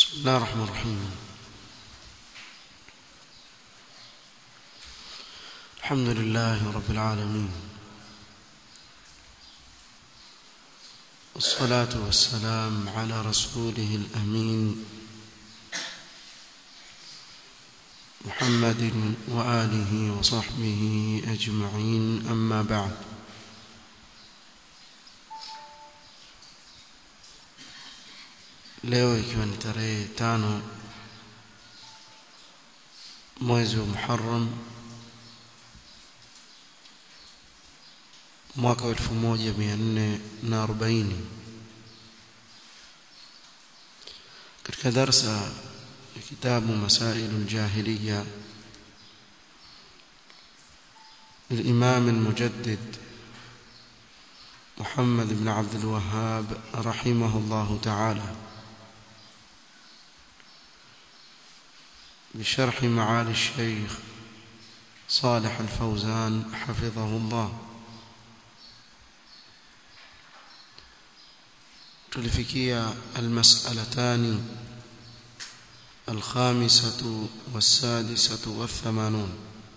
بسم الله الرحمن الرحيم الحمد لله رب العالمين والصلاة والسلام على رسوله الأمين محمد وآله وصحبه أجمعين أما بعد leo ikiwa ni tarehe tano mwezi wa Muharram mwaka wa 1440 katika darsa ya kitabu Masailu al-Jahiliya للإمام المجدد محمد بن عبد الوهاب رحمه الله تعالى بشرح معالي الشيخ صالح الفوزان حفظه الله تلفكية المسألتان الخامسة والسادسة والثمانون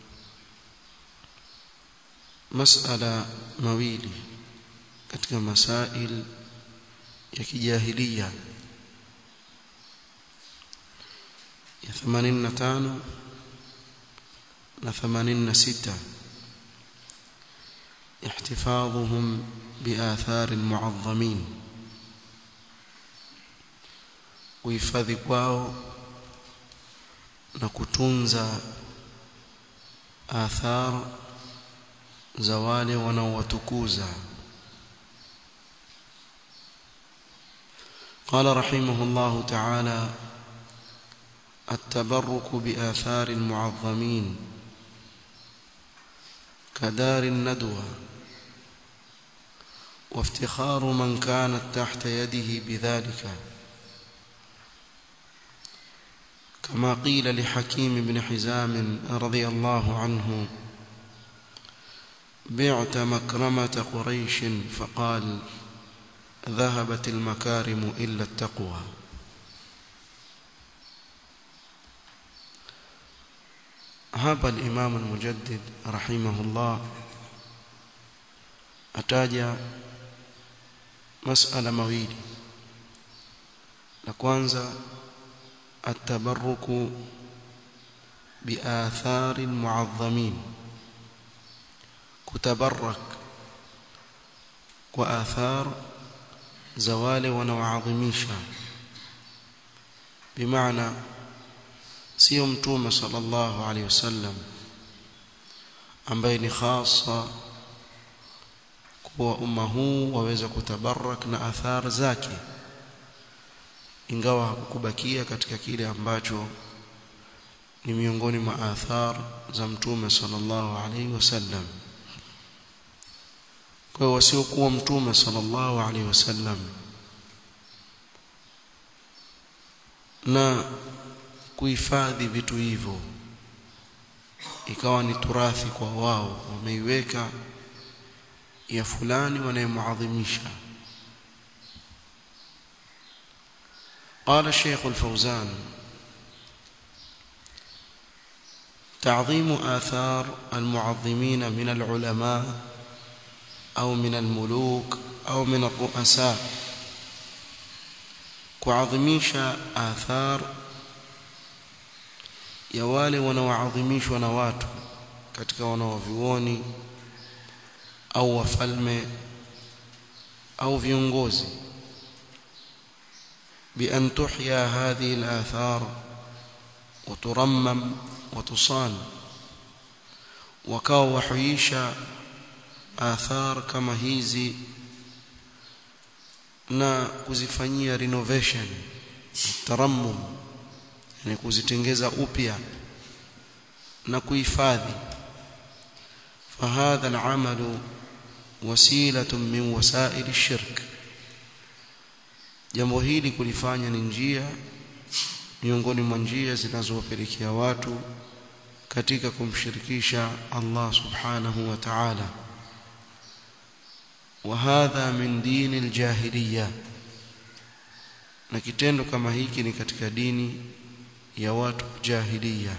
مسألة مويلي katika masail ya kijahiliya ya 85 na 86 احتفاظهم بآثار المعظمين kuhifadhi kwao na kutunza athar za wale wanaowatukuza قال رحمه الله تعالى التبرك بآثار المعظمين كدار الندوة وافتخار من كانت تحت يده بذلك كما قيل لحكيم بن حزام رضي الله عنه بعت مكرمة قريش فقال ذهبت المكارم إلا التقوى hapa al-Imam al-Mujaddid rahimahullah ataja masala mawili la kwanza at-tabarruku biathari al-mu'azzamin kutabarrak kwa athar za wale wanaoadhimisha bimaana sio mtume sallallahu alaihi wasallam ambaye ni khasa kwa umma huu waweza kutabarak na athar zake ingawa hakukubakia katika kile ambacho ni miongoni mwa athar za mtume sallallahu alaihi wasallam kwa wasiokuwa mtume sallallahu alaihi wasallam na kuhifadhi vitu hivyo ikawa ni turathi kwa wao wameiweka ya fulani wanayemuadhimisha قال الشيخ الفوزان تعظيم آثار المعظمين من العلماء أو من الملوك أو من الرؤساء كعظميش آثار ya wale wanaoadhimishwa na watu katika wanaovioni au wafalme au viongozi بأن تحيا هذه الآثار وترمم وتصان وكاو وحييشا آثار كما hizi na kuzifanyia renovation tarammum yani kuzitengeza upya na kuhifadhi fahadha al'amalu wasilatun min wasail ash-shirk jambo hili kulifanya ni njia miongoni mwa njia zinazowapelekea watu katika kumshirikisha Allah subhanahu wa ta'ala وهذا من دين الجاهليه na kitendo kama hiki ni katika dini ya watu jahiliya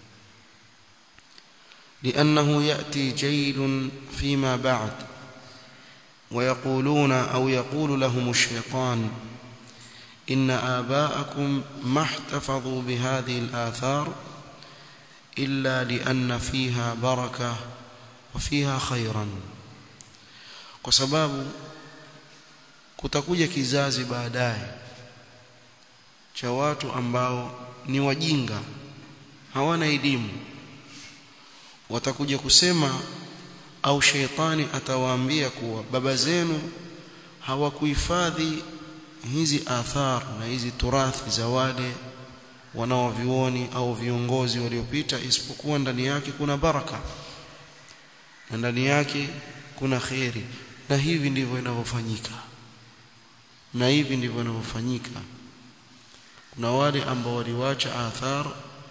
لأنه يأتي جيل فيما بعد ويقولون أو يقول لهم الشيطان إن آباءكم ما احتفظوا بهذه الآثار إلا لأن فيها بركة وفيها خيرا وسباب kutakuja kizazi baadaye cha watu ambao ni wajinga hawana elimu watakuja kusema au sheitani atawaambia kuwa baba zenu hawakuhifadhi hizi athar na hizi turathi za wale wanaovioni au viongozi waliopita isipokuwa ndani yake kuna baraka na ndani yake kuna kheri na hivi ndivyo inavyofanyika na hivi ndivyo inavyofanyika kuna wale ambao waliwacha athar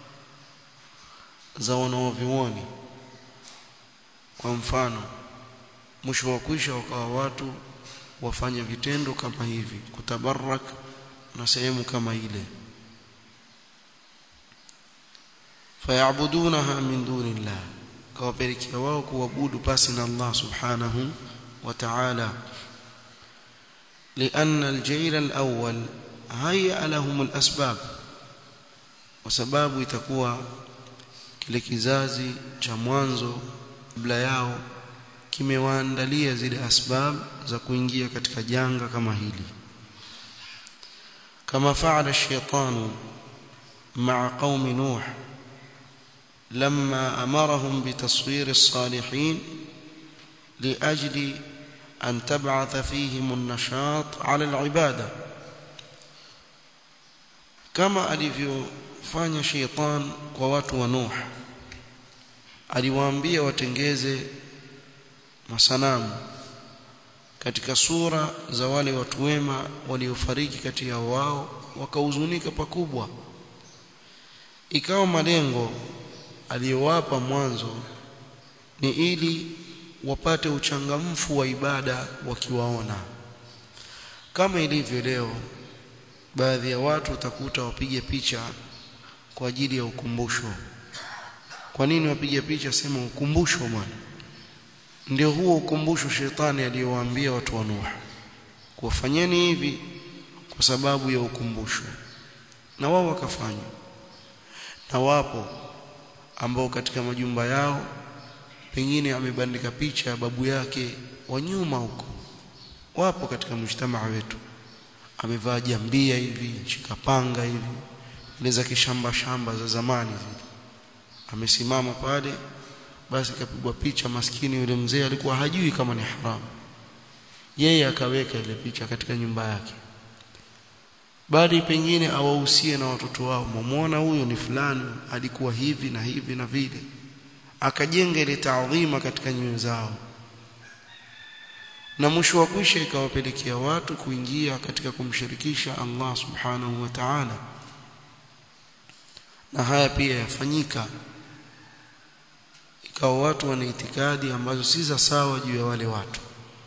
za wanaovioni kwa mfano mwisho wa kwisha wakawa watu wafanya vitendo kama hivi kutabarak na sehemu kama ile fayabudunaha min dunillah kawapelekea wao kuabudu pasi na Allah subhanahu wa ta'ala لأن الجيل الأول هيأ لهم الأسباب وسباب itakuwa kile kizazi cha mwanzo kabla yao kimewaandalia zile asbab za kuingia katika janga kama hili kama faala الشيطان مع قوم نوح لما أمرهم بتصوير الصالحين لأجل أن تبعث فيهم النشاط على العبادة كما alivyofanya sheitan kwa watu wa Nuh aliwaambia watengeze masanamu katika sura za wale watu wema waliofariki kati ya wao wakahuzunika pakubwa ikawa malengo aliyowapa mwanzo ni ili wapate uchangamfu wa ibada wakiwaona kama ilivyo leo baadhi ya watu utakuta wapige picha kwa ajili ya ukumbusho kwa nini wapige picha sema ukumbusho bwana ndio huo ukumbusho shetani aliyowaambia watu wa Nuh kuwafanyeni hivi kwa sababu ya ukumbusho na wao wakafanya na wapo ambao katika majumba yao pengine amebandika picha ya babu yake wa nyuma huko wapo katika mjtamaa wetu amevaa jambia hivi shikapanga hivi ile za kishamba shamba za zamani zile amesimama pale basi kapigwa picha maskini yule mzee alikuwa hajui kama ni haramu yeye akaweka ile picha katika nyumba yake bali pengine awahusie na watoto wao muone huyo ni fulani alikuwa hivi na hivi na vile akajenga ile taadhima katika nyoyo zao na mwisho wa kwisha ikawapelekea watu kuingia katika kumshirikisha Allah subhanahu wa ta'ala na haya pia yafanyika ikawa watu wana itikadi ambazo si za sawa juu ya wale watu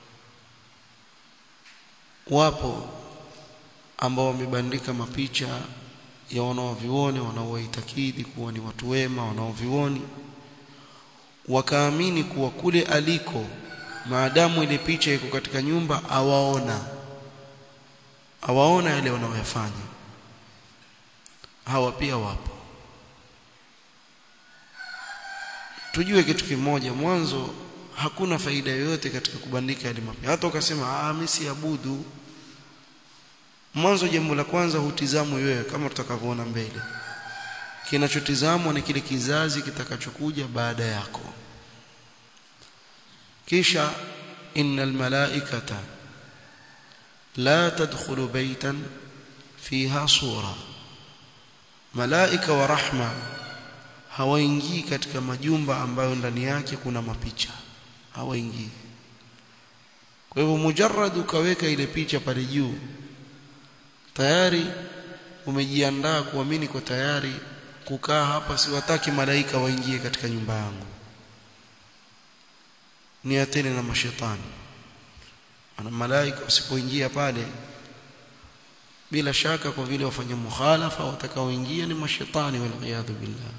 wapo ambao wamebandika mapicha ya wanaovioni wanaoitakidi kuwa ni watu wema wanaovioni wakaamini kuwa kule aliko maadamu ile picha iko katika nyumba awaona awaona yale wanaoyafanya hawa pia wapo tujue kitu kimoja mwanzo hakuna faida yoyote katika kubandika yale mapicha hata ukasema ah mimi siabudu mwanzo jambo la kwanza hutizamwi wewe kama tutakavyoona mbele kinachotizamwa ni kile kizazi kitakachokuja baada yako kisha innal malaikata la tadkhulu baytan fiha sura malaika wa rahma hawaingii katika majumba ambayo ndani yake kuna mapicha hawaingii kwa hivyo mujarrad ukaweka ile picha pale juu tayari umejiandaa kuamini kwa tayari kukaa hapa siwataki malaika waingie katika nyumba yangu ni atene na mashetani ana malaika wasipoingia pale bila shaka kwa vile wafanya mukhalafa watakaoingia ni mashaitani wal billah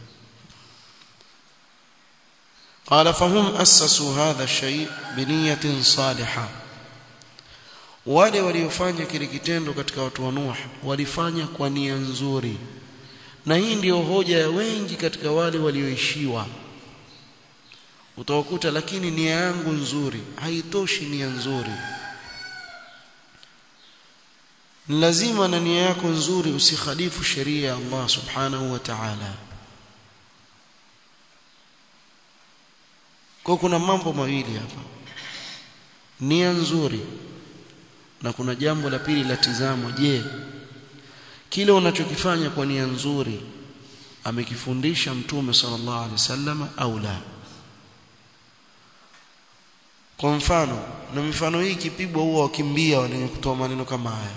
قال فهم أسسوا هذا الشيء بنية صالحة wale waliofanya kile kitendo katika watu wa Nuh walifanya kwa nia nzuri na hii ndiyo hoja ya wengi katika wale walioishiwa utawakuta lakini nia yangu nzuri haitoshi nia nzuri lazima na nia yako nzuri usikhalifu sheria ya Allah subhanahu wa ta'ala kwa kuna mambo mawili hapa nia nzuri na kuna jambo la pili la tizamo je kile unachokifanya kwa nia nzuri amekifundisha mtume sallallahu alaihi wasallam au la kwa mfano na mifano hii kipigwa huwa wakimbia wenye kutoa maneno kama haya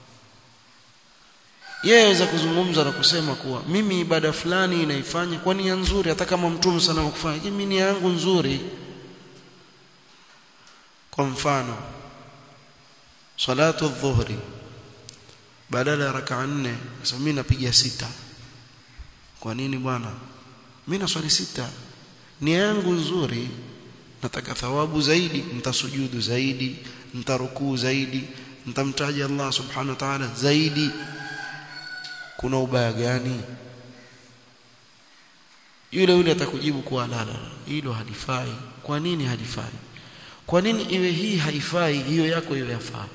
yeye aweza kuzungumza na kusema kuwa mimi ibada fulani inaifanya kwa nia nzuri hata kama mtume sana kufanya mimi nia yangu nzuri kwa mfano salatu dhuhri badala ya raka nne sasa mimi napiga sita kwa nini bwana mimi naswali sita nia yangu nzuri nataka thawabu zaidi nitasujudu zaidi nitarukuu zaidi nitamtaja Allah subhanahu wa ta'ala zaidi kuna ubaya gani yule yule atakujibu kuwa la la hilo halifai kwa nini halifai kwa nini iwe hii haifai hiyo yako hiyo yafaa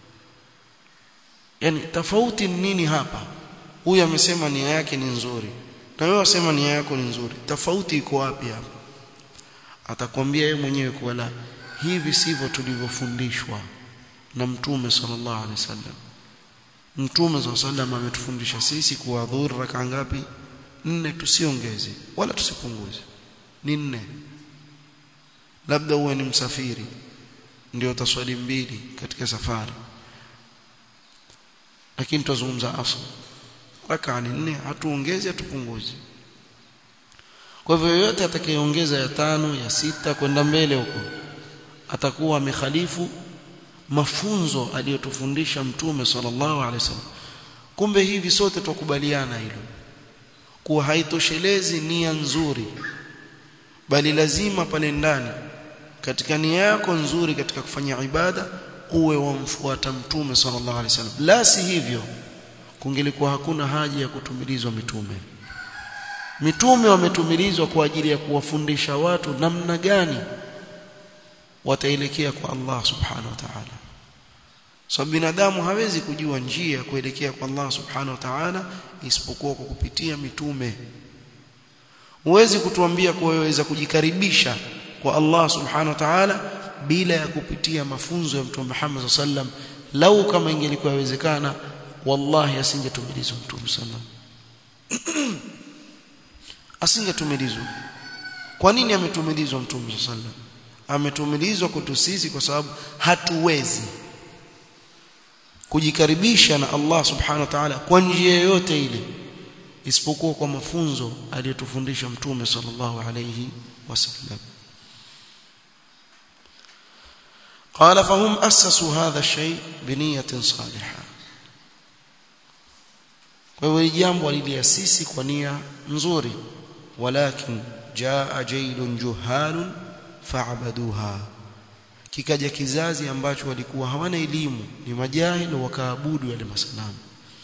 yani tofauti ni nini hapa huyu amesema nia yake ni nzuri na wewe wasema nia yako ni nzuri tofauti iko wapi hapa atakwambia yeye mwenyewe kuwa la hivi sivyo tulivyofundishwa na mtume sallallahu alaihi wasallam mtume sallallahu alaihi wasallam ametufundisha sisi kuwa dhuhuri raka ngapi nne tusiongeze wala tusipunguze ni nne labda uwe ni msafiri ndio utaswali mbili katika safari lakini tutazungumza asr raka ni nne hatuongezi hatupunguzi kwa hivyo yoyote atakayeongeza ya tano ya sita kwenda mbele huko atakuwa amekhalifu mafunzo aliyotufundisha mtume sallallahu alaihi wasallam kumbe hivi sote tukubaliana hilo kuwa haitoshelezi nia nzuri bali lazima pale ndani katika nia yako nzuri katika kufanya ibada uwe wamfuata mtume sallallahu alaihi wasallam la si hivyo kungelikuwa hakuna haja ya kutumilizwa mitume mitume wametumilizwa kwa ajili ya kuwafundisha watu namna gani wataelekea kwa Allah subhanahu wa ta'ala sababu binadamu hawezi kujua njia kuelekea kwa Allah subhanahu wa ta'ala isipokuwa kwa kupitia mitume huwezi kutuambia kuwa waweza kujikaribisha kwa Allah subhanahu wa ta'ala bila ya kupitia mafunzo ya mtume Muhammad sallam lau kama ingelikuwa inawezekana wallahi asingetumilizwa mtume sallam asingetumilizwa kwa nini ametumilizwa mtume sallam ametumilizwa kwetu sisi kwa sababu hatuwezi kujikaribisha na Allah subhanahu wa ta'ala kwa njia yoyote ile isipokuwa kwa mafunzo aliyotufundisha mtume sallallahu alayhi wasallam قال فهم أسسوا هذا الشيء بنية صالحة kwa jambo waliliasisi kwa nia nzuri walakin jaa jailun juhalun fa'abaduha kikaja kizazi ambacho walikuwa hawana elimu ni majahil wakaabudu yale masanamu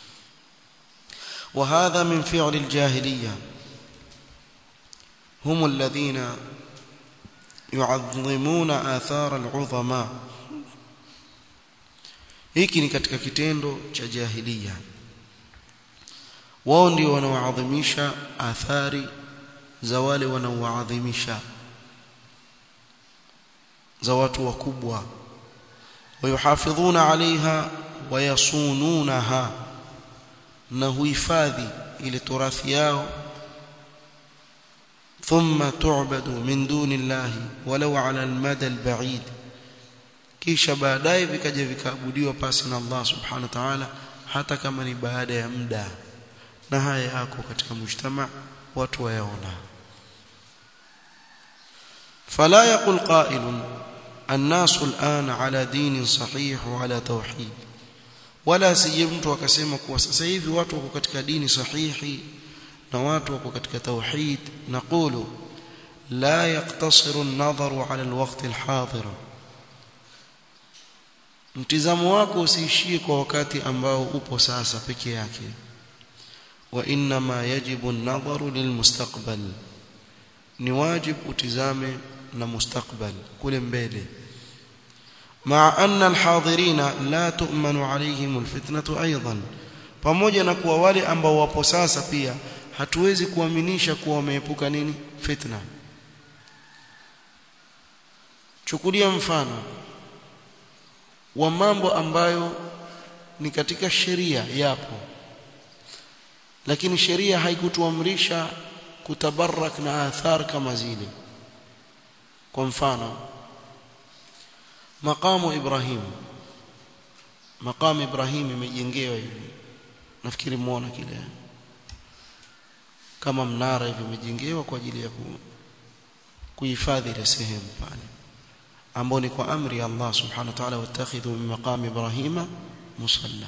وهذا من فعل الجاهليه هم الذين يعظمون آثار العظماء hiki ni katika kitendo cha jahiliya wao ndio wanaoadhimisha athari za wale wanaoadhimisha za watu wakubwa wayuhafidhuna alaiha wayasununaha na huhifadhi ile turathi yao ثم تعبد من دون الله ولو على المدى البعيد kisha baadaye vikaja vikaabudiwa pasi na Allah subhanahu wa ta'ala hata kama ni baada ya muda na haya yako katika mujtama watu wayaona fala yaqul qa'ilun الناس الآن على دين صحيح وعلى توحيد wala asije mtu akasema kuwa sasa hivi watu wako katika dini sahihi na watu wako katika tauhid naqulu la yaqtasiru an-nadharu ala al-waqt al-hadir mtizamo wako usiishie kwa wakati ambao upo sasa peke yake wa inma yajibu an-nadharu lilmustaqbal ni wajib utizame na mustakbal kule mbele مع أن الحاضرين لا تؤمن عليهم الفتنة أيضا pamoja na kuwa wale ambao wapo sasa pia hatuwezi kuaminisha kuwa wameepuka nini fitna chukulia mfano wa mambo ambayo ni katika sheria yapo lakini sheria haikutuamrisha kutabarak na athar kama zile kwa mfano maqamu Ibrahim maqamu Ibrahim imejengewa hivi nafikiri muona kile kama mnara hivi imejengewa kwa ajili ya kuhifadhi ile sehemu pale ambao ni kwa amri ya Allah subhanahu wa ta'ala watakhidhu min maqami Ibrahima musalla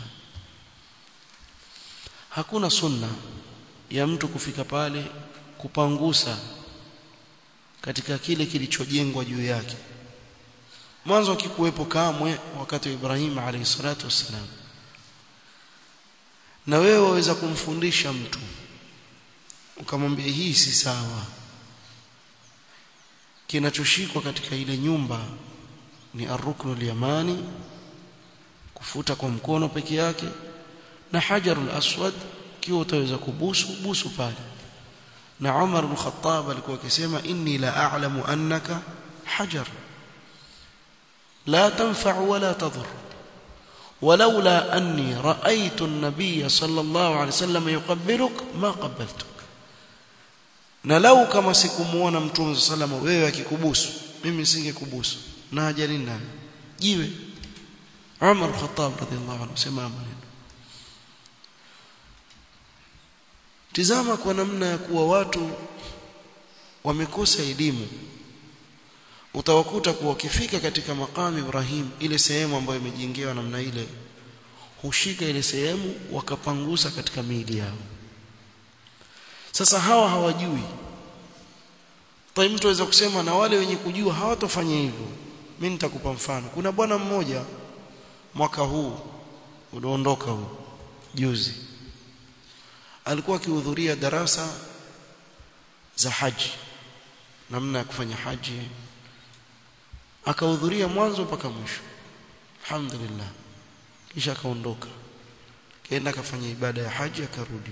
hakuna sunna ya mtu kufika pale kupangusa katika kile kilichojengwa juu yake mwanzo akikuwepo kamwe wakati wa Ibrahim alayhi salatu wassalam na wewe waweza kumfundisha mtu ukamwambia hii si sawa kinachoshikwa katika ile nyumba ni arruknul yamani kufuta kwa mkono peke yake na hajarul aswad kiwa utaweza kubusu busu pale na Umar ibn Khattab alikuwa akisema inni la a'lamu annaka hajar la tanfa' wala tadur ولولا أني رأيت النبي صلى الله عليه وسلم يقبلك ما قبلتك na lau kama sikumuona mtume salama wewe akikubusu mimi singekubusu na hajali naye jiwe Umar Khattab radhiallahu anhu sema maneno tizama kwa namna ya kuwa watu wamekosa elimu utawakuta kuwa wakifika katika makamu Ibrahim ile sehemu ambayo imejengewa namna ile hushika ile sehemu wakapangusa katika miili yao sasa hawa hawajui tai mtu aweza kusema na wale wenye kujua hawatofanya hivyo mimi nitakupa mfano kuna bwana mmoja mwaka huu ulioondoka huu juzi alikuwa akihudhuria darasa za haji namna ya kufanya haji akahudhuria mwanzo mpaka mwisho alhamdulillah kisha akaondoka kaenda akafanya ibada ya haji akarudi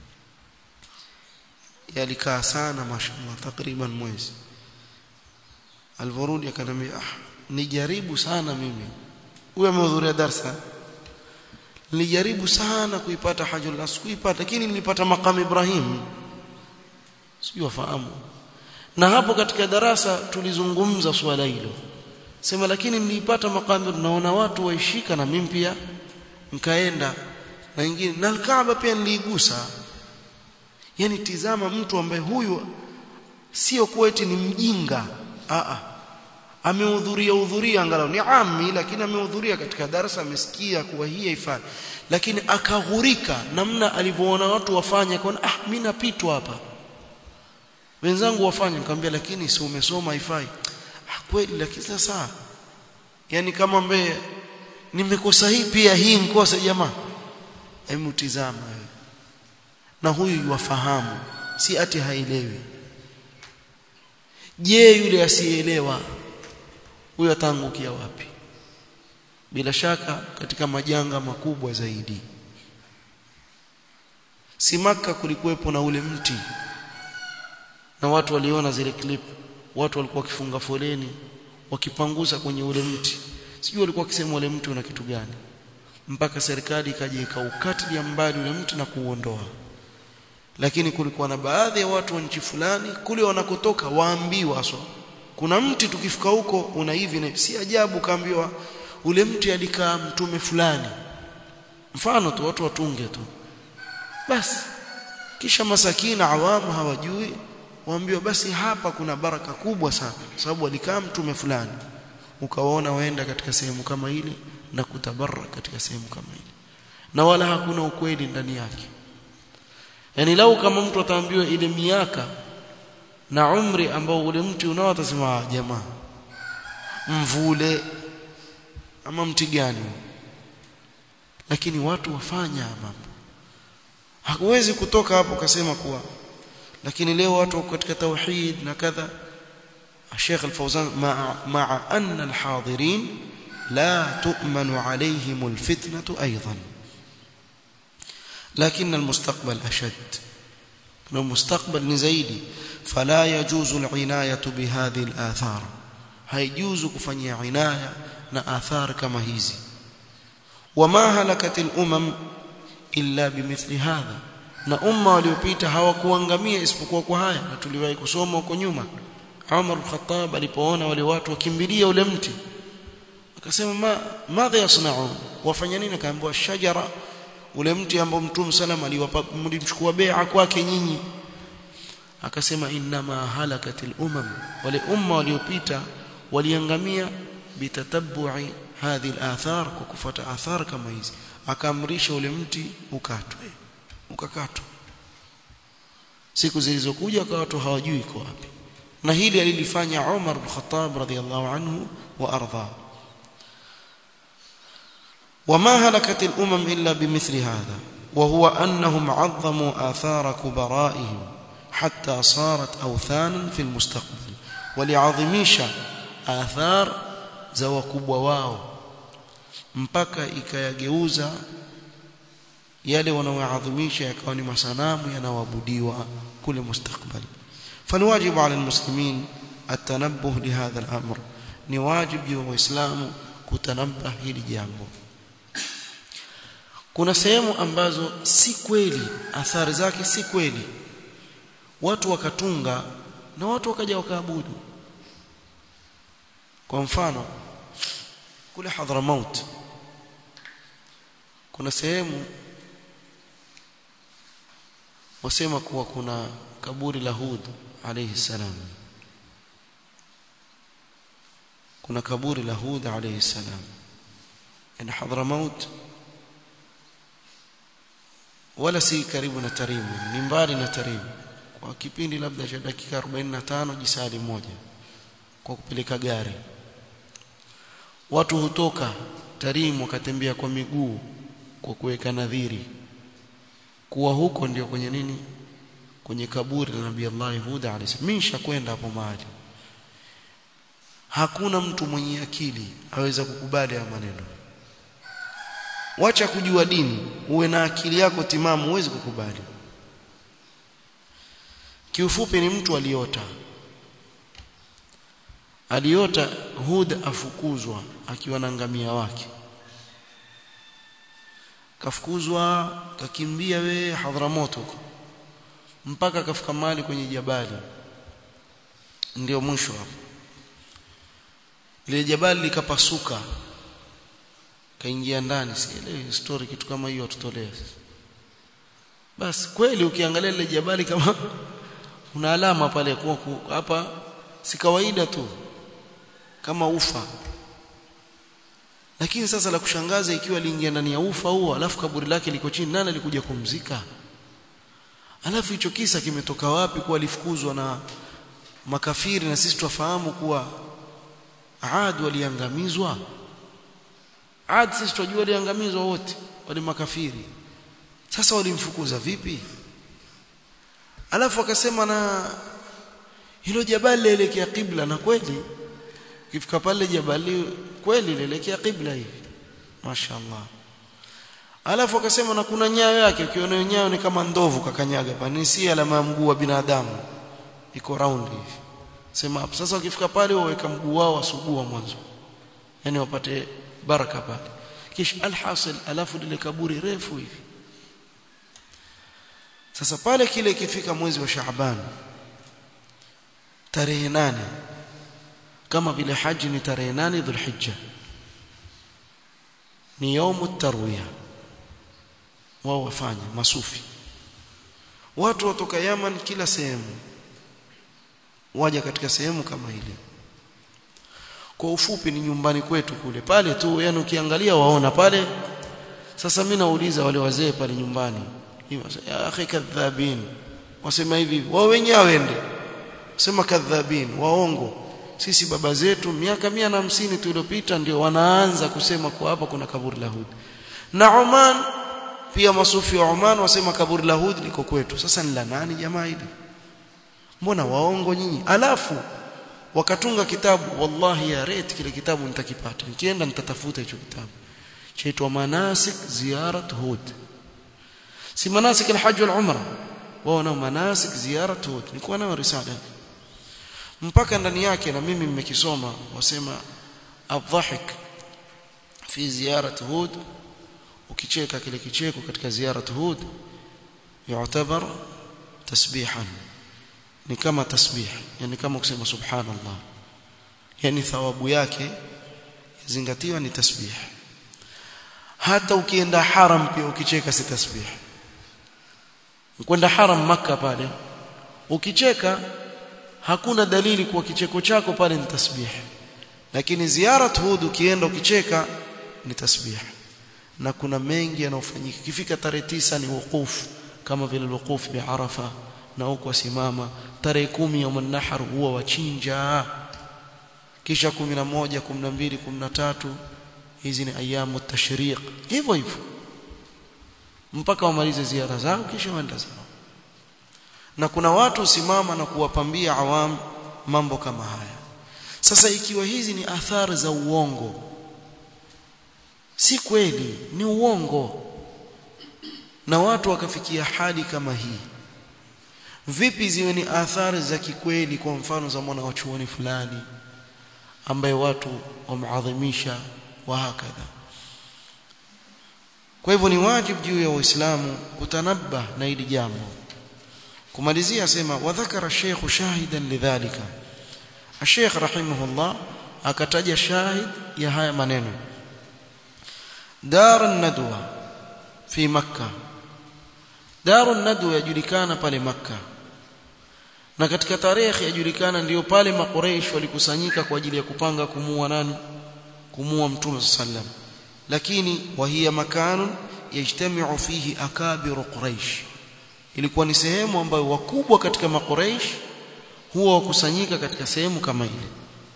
yalikaa sana mashallah takriban mwezi alvorudi akanambia ah nijaribu sana mimi huyo amehudhuria darsa nilijaribu sana kuipata hajjul askuipata lakini nilipata maqam Ibrahim sio wafahamu na hapo katika darasa tulizungumza swala hilo sema lakini nilipata maqam naona watu waishika na mimi pia nikaenda na wengine na Kaaba pia niligusa yani tizama mtu ambaye huyu sio kweti ni mjinga a a amehudhuria hudhuria angalau ni ami lakini amehudhuria katika darasa amesikia kuwa hii haifai lakini akaghurika namna alivyoona watu wafanya kwa ah mimi napitwa hapa wenzangu wafanye nikamwambia lakini si umesoma haifai ah kweli lakini sasa yani kama mbe nimekosa hii pia hii nkosa jamaa hebu tizama wewe na huyu yuwafahamu si ati haelewi je yule asiyeelewa huyo ataangukia wapi bila shaka katika majanga makubwa zaidi si maka kulikuwepo na ule mti na watu waliona zile clip watu walikuwa wakifunga foleni wakipanguza kwenye ule mti sijui walikuwa wakisema ule mti una kitu gani mpaka serikali ikaja ikaukatilia mbali ule mti na kuuondoa lakini kulikuwa na baadhi ya watu wa nchi fulani kule wanakotoka waambiwa so kuna mti tukifika huko una hivi na si ajabu kaambiwa ule mti alikaa mtume fulani mfano tu watu watunge tu basi kisha masakina awamu hawajui waambiwa basi hapa kuna baraka kubwa sana sababu alikaa mtume fulani ukawaona waenda katika sehemu kama ile na kutabarra katika sehemu kama ile na wala hakuna ukweli ndani yake yani lau kama mtu ataambiwa ile miaka na umri ambao ule mti unao atasema jamaa mvule ama mti gani lakini watu wafanya mambo hakuwezi kutoka hapo ukasema kuwa lakini leo watu wako katika tauhid na kadha الشيخ الفوزان مع, مع أن الحاضرين لا تؤمن عليهم الفتنة أيضا لكن المستقبل أشد المستقبل نزيدي فلا يجوز العناية بهذه الآثار هيجوز كفني عناية نآثار كما هيزي وما هلكت الأمم إلا بمثل هذا na umma waliopita hawakuangamia isipokuwa kwa haya na tuliwahi kusoma huko nyuma Umar al-Khattab alipoona wale watu wakimbilia ule mti akasema ma madha yasnaun wafanya nini akaambiwa shajara ule mti ambao mtume sallam aliwapa mlimchukua bai'a kwake nyinyi akasema inma halakatil umam wale umma waliopita waliangamia bitatabbu'i hadhi al-athar kwa kufuata athar kama hizi akaamrisha ule mti ukatwe ukakatwa siku zilizokuja kwa watu hawajui iko wapi na hili alilifanya Umar bin Khattab radhiyallahu anhu wa arda وما هلكت الأمم إلا بمثل هذا وهو أنهم عظموا آثار كبرائهم حتى صارت أوثانا في المستقبل ولعظميش آثار زو كبوا واو mpaka ikayageuza yale wanaoadhimisha yakawa ni masanamu yanaoabudiwa kule mustakbali فالواجب على المسلمين التنبه لهذا الأمر ni wajibu wa waislamu kutanabah hili jambo kuna sehemu ambazo si kweli athari zake si kweli watu wakatunga na watu wakaja wakaabudu kwa mfano kule Hadramaut kuna sehemu wasema kuwa kuna kaburi la Hud alayhi salam kuna kaburi la Hud alayhi salam in Hadramaut wala si karibu na Tarimu ni mbali na Tarimu kwa kipindi labda cha dakika 45 jisali moja kwa kupeleka gari watu hutoka Tarimu wakatembea kwa miguu kwa kuweka nadhiri kuwa huko ndio kwenye nini kwenye kaburi la Nabii Allah Huda alayhi salam mimi nishakwenda hapo mahali hakuna mtu mwenye akili aweza kukubali haya maneno wacha kujua dini uwe na akili yako timamu uwezi kukubali kiufupi ni mtu aliota aliota Hud afukuzwa akiwa na ngamia wake kafukuzwa kakimbia we Hadramaut huko mpaka kafika mahali kwenye jabali ndio mwisho hapo ile jabali likapasuka kaingia ndani sielewi story kitu kama hiyo tutolee basi kweli ukiangalia ile jabali kama una alama pale kwa hapa si kawaida tu kama ufa lakini sasa la kushangaza ikiwa aliingia ndani ya ufa huo alafu kaburi lake liko chini nani alikuja kumzika alafu hicho kisa kimetoka wapi kuwa alifukuzwa na makafiri na sisi tufahamu kuwa Aad waliangamizwa Aad sisi tunajua waliangamizwa wote wale makafiri sasa walimfukuza vipi alafu akasema na hilo jabali lielekea kibla na kweli ukifika pale jabali kweli lielekea kibla hivi mashaallah alafu akasema na kuna nyayo yake ukiona nyayo ni kama ndovu kakanyaga pani si alama ya mguu wa binadamu iko round hivi sema hapo sasa ukifika pale waweka mguu wao wasugua mwanzo yani wapate baraka pale kisha alhasil alafu lile kaburi refu hivi sasa pale kile ikifika mwezi wa Shaaban tarehe nane kama vile haji ni tarehe nane Dhulhijja ni yaumu tarwiya wao wafanya masufi watu watoka Yaman kila sehemu waja katika sehemu kama ile kwa ufupi ni nyumbani kwetu kule pale tu yani ukiangalia waona pale sasa mimi nauliza wale wazee pale nyumbani ya akhi kadhabin wasema hivi wao wenyewe wende sema kadhabin waongo sisi baba zetu miaka mia na hamsini tuliyopita ndio wanaanza kusema kwa hapa kuna kaburi la Hud na Oman pia masufi wa Oman wasema kaburi la Hud liko kwetu sasa ni la nani jamaa hili mbona waongo nyinyi alafu wakatunga kitabu wallahi ya rate kile kitabu nitakipata nikienda nitatafuta hicho kitabu chaitwa manasik ziyarat hud si manasik alhajj wal umra wao na manasik ziyarat hud nilikuwa nayo risala mpaka ndani yake na mimi mmekisoma wasema adhahik fi ziyarat hud ukicheka kile kicheko katika ziyarat hud yu'tabar tasbihan ni kama tasbih yani kama kusema subhanallah yani thawabu yake zingatiwa ni tasbih hata ukienda haram pia ukicheka si tasbih kwenda haram maka pale ukicheka hakuna dalili kuwa kicheko chako pale ni tasbih lakini ziyarat hud ukienda ukicheka ni tasbih na kuna mengi yanayofanyika kifika tarehe tisa ni wukufu kama vile wukufu bi arafa na huko wasimama tarehe kumi ya nahar huwa wachinja kisha 11 12 13 hizi ni ayamu tashriq hivyo hivyo mpaka wamalize ziara zao kisha waenda zao na kuna watu usimama na kuwapambia awam mambo kama haya sasa ikiwa hizi ni athari za uongo si kweli ni uongo na watu wakafikia hali kama hii vipi ziwe ni athari za kikweli kwa mfano za mwana wa chuoni fulani ambaye watu wameadhimisha wa hakadha kwa hivyo ni wajibu juu ya waislamu kutanabba na hili jambo kumalizia asema wadhakara sheikh shahidan lidhalika الشيخ رحمه الله akataja shahid ya haya maneno dar an-nadwa fi makkah dar an-nadwa yajulikana pale makkah na katika tarehe yajulikana ndiyo pale makureish walikusanyika kwa ajili ya kupanga kumua nani kumua mtume sallam lakini wahia makanun yajtamiu fihi akabiru quraish ilikuwa ni sehemu ambayo wakubwa katika makureish huwa wakusanyika katika sehemu kama ile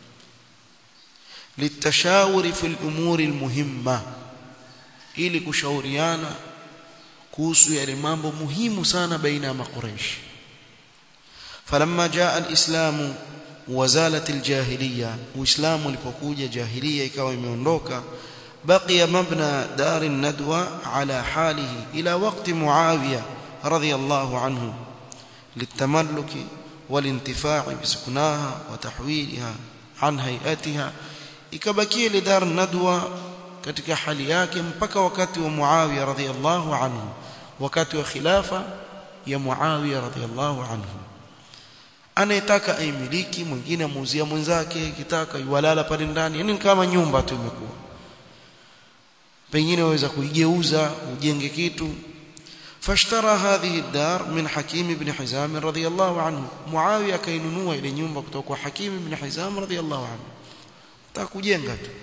litashawuri fil umuri almuhimma ili kushauriana kuhusu yale mambo muhimu sana baina ya makureish فلما جاء الإسلام وزالت الجاهلية وإسلام ulipokuja jahiliya ikawa imeondoka بقي مبنى دار الندوة على حاله إلى وقت معاوية رضي الله عنه للتملك والانتفاع بسكناها وتحويلها عن هيئتها ikabakia ile dar nadwa katika hali yake mpaka wakati wa Muawiya radhiyallahu anhu wakati wa khilafa ya Muawiya radhiyallahu anhu anayetaka aimiliki mwingine amuuzia mwenzake kitaka iwalala pale ndani yani kama nyumba tu imekuwa pengine waweza kuigeuza ujenge kitu fashtara hadhihi ad-dar min Hakim ibn Hizam radhiyallahu anhu Muawiya kainunua ile nyumba kutoka kwa Hakim ibn Hizam radhiyallahu anhu taka kujenga tu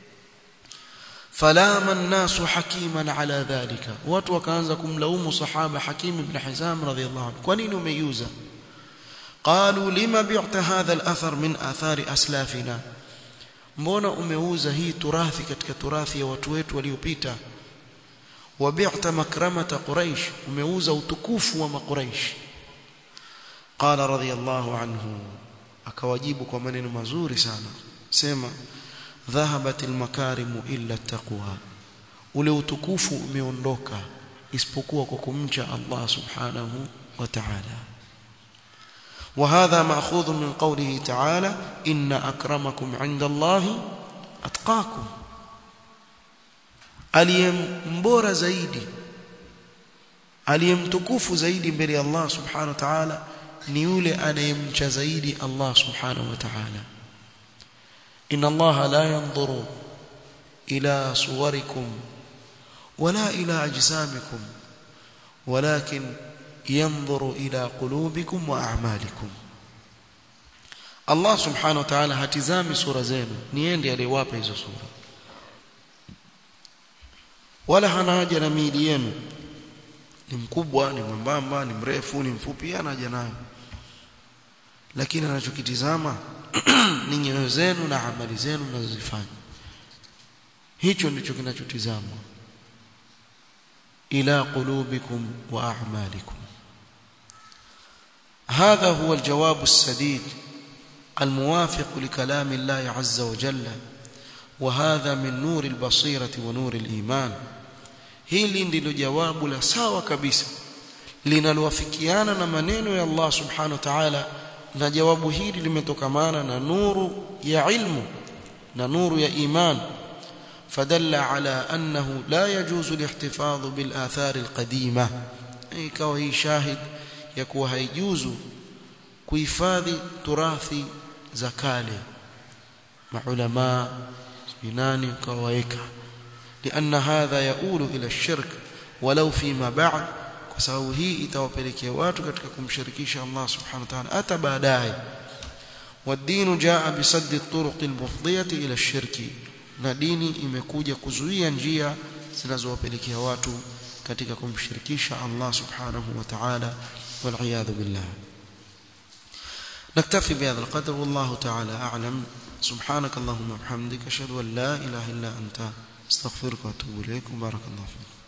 falama an-nasu hakiman ala dhalika watu wakaanza kumlaumu sahaba Hakim ibn Hizam radhiyallahu anhu kwa nini umeiuza قالوا لما بعت هذا الأثر من آثار أسلافنا mbona umeuza hii turathi katika turathi ya watu wetu waliopita wabi'ta makramata quraish umeuza utukufu wa maquraish qala radiyallahu anhu akawajibu kwa maneno mazuri sana sema dhahabat almakarimu illa taqwa ule utukufu umeondoka isipokuwa kwa kumcha Allah subhanahu wa ta'ala وهذا ماخوذ من قوله تعالى ان اكرمكم عند الله اتقاكم aliyembora zaidi aliyemtukufu zaidi mbele ya Allah subhanahu wa ta'ala ni yule anayemcha zaidi Allah subhanahu wa ta'ala inna Allah la yanzuru ila suwarikum wala ila ajsamikum walakin yanzuru ila qulubikum wa a'malikum Allah subhanahu wa ta'ala hatizami sura zenu niende aliyewapa hizo sura wala hana haja na miili yenu ni mkubwa ni mwembamba ni mrefu ni mfupi ana haja nayo lakini anachokitizama ni nyoyo zenu na amali zenu mnazozifanya hicho ndicho kinachotizamwa ila qulubikum wa a'malikum هذا هو الجواب السديد الموافق لكلام الله عز وجل وهذا من نور البصيرة ونور الإيمان hili ndilo jawabu la sawa kabisa linalowafikiana na maneno ya Allah subhanahu wa ta'ala na jawabu hili limetokamana na nuru ya ilmu na nuru ya iman fadalla ala annahu la yajuzu lihtifadhu bil athar al qadima ikawa hii shahid ya kuwa haijuzu kuhifadhi turathi za kale maulama binani kawaeka لأن هذا يؤول إلى الشرك ولو فيما بعد kwa sababu hii itawapelekea watu katika kumshirikisha Allah subhanahu wa ta'ala hata baadaye والدين جاء بسد الطرق المفضية إلى الشرك na dini imekuja kuzuia njia zinazowapelekea watu katika kumshirikisha Allah subhanahu wa ta'ala والعياذ بالله نكتفي بهذا القدر والله تعالى أعلم سبحانك اللهم وبحمدك أشهد أن لا إله إلا أنت استغفرك واتوب اليك بارك الله فيك